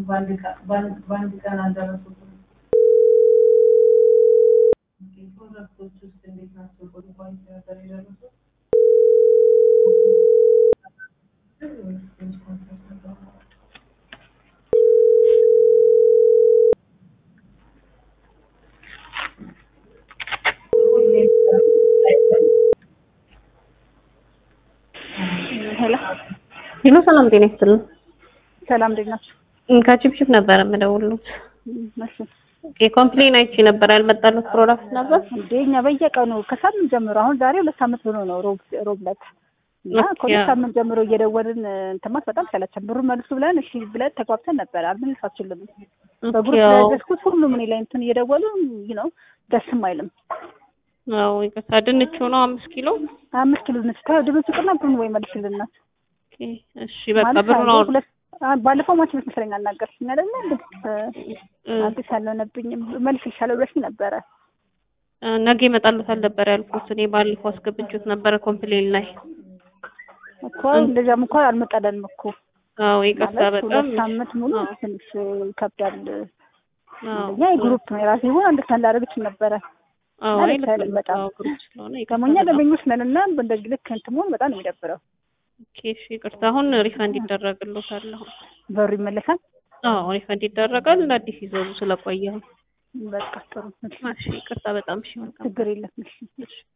በአንድ ቀን በአንድ በአንድ ቀን አልደረሱትም። ኦኬ፣ ፕሮዳክቶች ውስጥ እንዴት ናቸው? በዱባይ ነበር የደረሱት? ሄሎ ሄሎ ሰላም ጤና ይስጥልን። ሰላም እንዴት ናችሁ? ከቺፕቺፕ ነበር የምደውሉት። እሺ የኮምፕሌን አይቼ ነበር ያልመጣለት ፕሮዳክት ነበር። እንዴ እኛ በየቀኑ ከሳምንት ጀምሮ አሁን ዛሬ ሁለት ሳምንት ሆኖ ነው ሮብ ሮብ ዕለት እና ኦኬ፣ ከሁለት አዎ። ሳምንት ጀምሮ እየደወልን እንትማት በጣም ሰለቸን። ብሩን መልሱ ብለን እሺ ብለን ተጓብተን ነበር። አልመልሳችሁልም በግሩፕ ያው ያዘዝኩት ሁሉም እኔ ላይ እንትን እየደወሉ ይህ ነው ደስም አይልም። ያው ይቅርታ ድንቹ ነው አምስት ኪሎ። አምስት ኪሎ ነች ድብን ሱቅና ብሩን ወይ መልሽልና ኦኬ፣ እሺ በቃ ማለት ብሩን አሁን አውር ሁለት አ- ባለፈው ማች መስለኝ አልናገርሽኝ አይደለ እንዴ እ፣ አዲስ ያልሆነብኝም መልስ ይሻለው ብለሽኝ ነበረ። እ፣ ነገ ይመጣልታል ነበር ያልኩት። እኔ ባለፈው አስገብቼት ነበረ ኮምፕሌን ላይ። እኮ እንደዚያም እኮ አልመጣለንም እኮ አዎ ይቅርታ ማለት በጣም ሁለት ሳምንት ሙሉ አዎ፣ ትንሽ ይከብዳል። አዎ፣ እኛ የግሩፕ ነው የራሴ ሆን አንድ ሰን ላደረግች ነበረ አዎ ማለት ልክ አይደለም ነው። በጣም። አዎ ግሩፕ ስለሆነ ይቅርታ ደግሞ እኛ በጣም። ደንበኞች ነን እና እንደዚህ ልክ እንትን መሆን በጣም ነው የሚደብረው። ኦኬ፣ እሺ ይቅርታ። አሁን ሪፈንድ ይደረግልዎታል አሁን። በሩ ይመለሳል። አዎ ሪፈንድ ይደረጋል። አዲስ ይዘዙ ስለቆየ። በቃ ጥሩ እሺ፣ እሺ ይቅርታ በጣም እሺ መልካም ችግር የለም እሺ። እሺ